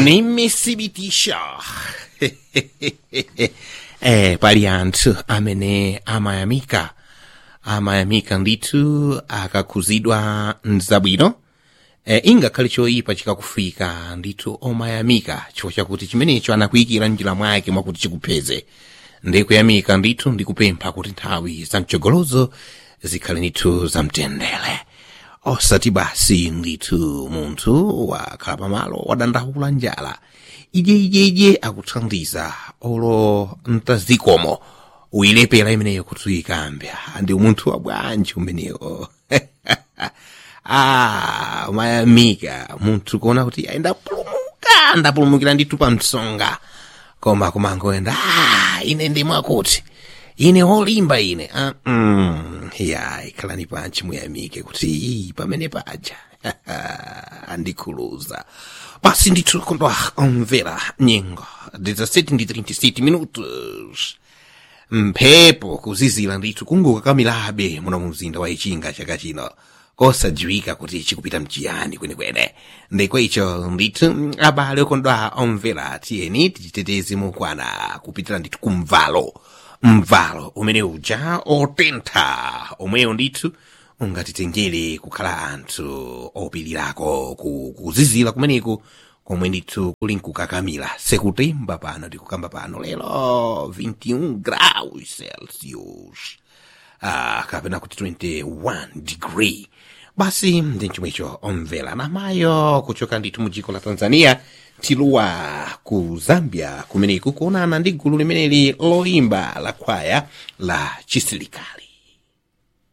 nimesibitisha eh, pali anthu amene amayamika amayamika ndithu akakhuzidwa mzabwino eh, ingakhale choyipa chikakufika ndithu omayamika chifukwa chakuti chimenecho anakuyikira njira mwake mwakuti chikupeze ndikuyamika ndithu ndikupempha kuti nthawi zamchogolozo zikhale ndithu zamtendere osati basi ndithu munthu wakhala pamalo wadandaula njala ijeyijeje akuthandiza olo mtazikomo uyilepera imeneyo kuti uyikambe ndi munthu wa bwanji umenewo ah mayamika munthu kuona kuti ayi ndapulumuka ndapulumukira ndithu pa msonga koma kumangoenda ah ine ndimwakuti ine holimba ine ah, mm, ya ikhalani panchi muyamike kuti iyi pamene paja andikhuluza basi ndithu kondwa omvera nyengo 17 ndi 37 minutos mphepo kuzizira ndithu kungokakamirabe muno mu mzinda wa ichinga chaka chino kosadziwika kuti chikupita mchiyani kwenekwene ndiko icho ndithu abale okondwa omvera tiyeni tichiteteze mukwana kupitira ndithu kumvalo mvalo umene uja otentha omweyo ndithu ungatitengere kukhala anthu opirirako ku- kuzizira kumeneku komwe ndithu kuli nkukakamira sekutemba pano tikukamba pano lero 21 graus celsius ah, kapena kuti 21 degree basi ndi chomwecho omvera namayo kuchoka ndithu mu dziko la tanzania tiluwa ku zambia kumeneku kuonana ndi gulu limeneli loimba la kwaya la chisilikali